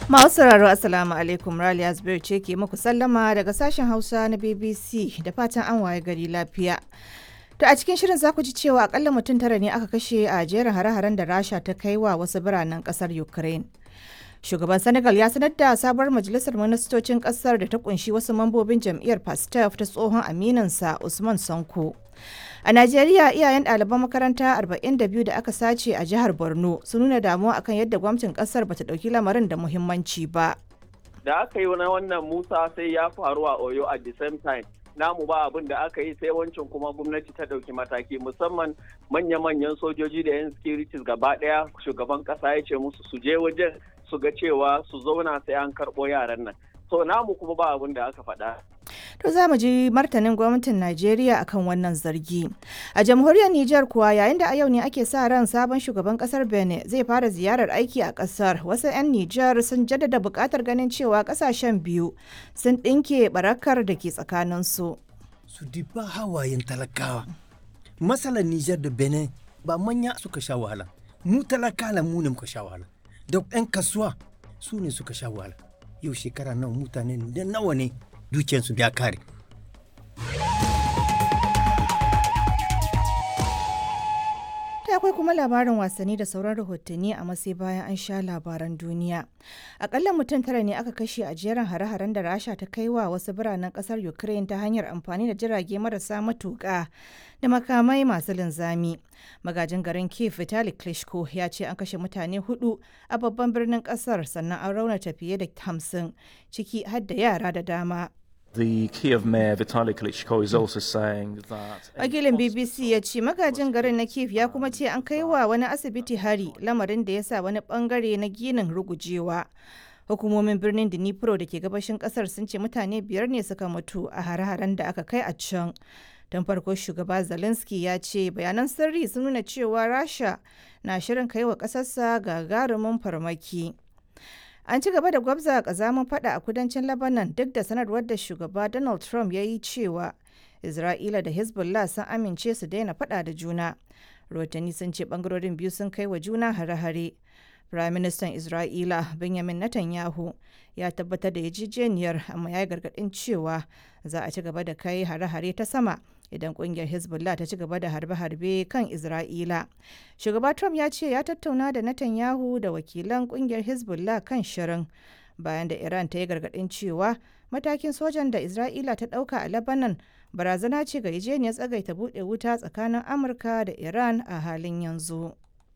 Masu sauraro Assalamu alaikum Raliya Zubairu ce ke muku sallama daga sashen Hausa na BBC da fatan an waye gari lafiya. To a cikin shirin za ku ji cewa akalla mutum tara ne aka kashe a jerin hare-haren da Rasha ta kai wa wasu biranen kasar Ukraine. Shugaban Senegal ya sanar da sabuwar majalisar ministocin kasar da ta kunshi wasu mambobin jam'iyyar Pastef ta tsohon aminansa Usman Sanko. A Najeriya iyayen ɗaliban makaranta 42 da aka sace a jihar Borno sun nuna damuwa akan yadda gwamnatin ƙasar bata ɗauki lamarin da muhimmanci ba. Da aka yi na wannan Musa sai ya faru a Oyo at the same time. Namu ba abin da aka yi sai wancan kuma gwamnati ta ɗauki mataki musamman manya-manyan sojoji da 'yan securities gaba ɗaya shugaban ƙasa ya ce musu su je wajen su ga cewa su zauna sai an karɓo yaran nan. So namu kuma ba abin da aka faɗa. To za mu ji martanin gwamnatin Najeriya akan wannan zargi. A jamhuriyar Nijar kuwa yayin da a yau ne ake sa ran sabon shugaban kasar Benin zai fara ziyarar aiki a kasar. Wasu 'yan Nijar sun jaddada buƙatar ganin cewa kasashen biyu sun ɗinke barakar da ke tsakaninsu. Su diba hawayen talakawa. Matsalar Nijar da Benin ba manya suka sha wahala. Mu talakala mu ne muka sha wahala. Da 'yan kasuwa su ne suka sha wahala. Yau shekara nawa mutane da nawa ne dukiyarsu ya kare. Ta akwai kuma labarin wasanni da sauran rahotanni a masai bayan an sha labaran duniya. Akalla mutum tara ne aka kashe a jerin hare-haren da Rasha ta kai wa wasu biranen kasar Ukraine ta hanyar amfani da jirage marasa matuƙa da makamai masu linzami. Magajin garin Kiev Vitali Klitschko ya ce an kashe mutane hudu a babban birnin kasar sannan an raunata fiye da hamsin ciki har da yara da dama. The Kiev mayor Vitaly Klitschko is also saying that Wakilin BBC ya ce magajin garin na Kiev ya kuma ce an kai wa wani asibiti hari lamarin da ya sa wani bangare na ginin rugujewa. Hukumomin birnin Dnipro da ke gabashin kasar sun ce mutane biyar ne suka mutu a hare-haren da aka kai a can. Don farko shugaba Zelensky ya ce bayanan sirri sun nuna cewa Rasha na shirin kai wa ƙasarsa gagarumin farmaki. An ci gaba da gwabza kazamin fada a kudancin Lebanon duk da sanarwar da shugaba Donald Trump ya yi cewa Isra'ila da Hezbollah sun amince su daina fada da juna. Rotani sun ce bangarorin biyu sun kai wa juna hare-hare. Firaministan Isra'ila Benjamin Netanyahu ya tabbatar da yarjejeniyar amma ya yi gargaɗin cewa za a ci gaba da kai hare-hare ta sama idan kungiyar Hezbollah ta ci gaba da harbe-harbe kan Isra'ila. Shugaba Trump ya ce ya tattauna da Netanyahu da wakilan kungiyar Hezbollah kan shirin bayan da Iran ta yi gargaɗin cewa matakin sojan da Isra'ila ta ɗauka a Lebanon barazana ce ga yarjejeniyar tsagaita buɗe wuta tsakanin Amurka da Iran a halin yanzu.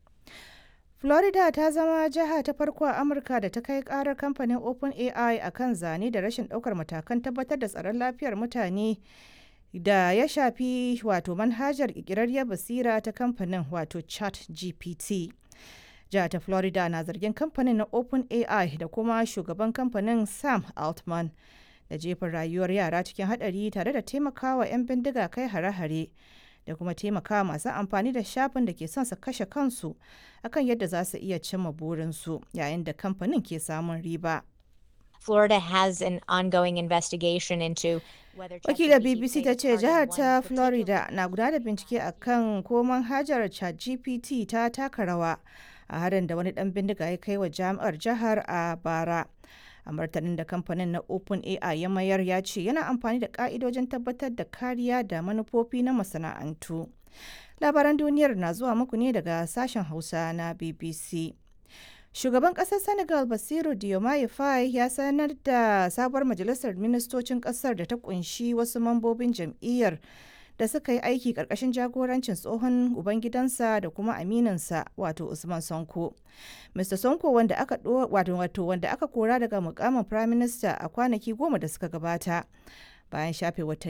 Florida ta zama jiha ta farko a Amurka da ta kai karar kamfanin OpenAI a kan zane da rashin ɗaukar matakan tabbatar da tsaron lafiyar mutane da ya shafi wato manhajar ƙirƙirarriyar basira ta kamfanin wato chat gpt jihar ta florida na zargin kamfanin na openai da kuma shugaban kamfanin sam altman da jefin rayuwar yara cikin hadari tare da taimakawa 'yan bindiga kai hare-hare da kuma taimakawa masu amfani da shafin da ke son su kashe kansu akan yadda za su iya cimma burinsu yayin da kamfanin ke samun riba Florida has an ongoing investigation into whether Wakilar BBC ta ce jihar ta Florida na gudanar da bincike a kan ko manhajar ChatGPT ta taka rawa a harin da wani dan bindiga ya kai wa jami'ar jihar a bara. A martanin da kamfanin na OpenAI ya mayar ya ce yana amfani da ka'idojin tabbatar da kariya da manufofi na masana'antu. Labaran duniyar na zuwa muku ne daga sashen Hausa na BBC. Shugaban ƙasar Senegal Basiru Diomaye Faye ya sanar da sabuwar majalisar ministocin ƙasar da ta kunshi wasu mambobin jam'iyyar da suka yi aiki ƙarƙashin jagorancin tsohon ubangidansa da kuma aminansa wato Usman Sonko. Mr. Sonko wanda aka wato wato wanda aka kora daga mukamin Prime Minister a kwanaki goma da suka gabata bayan shafe watanni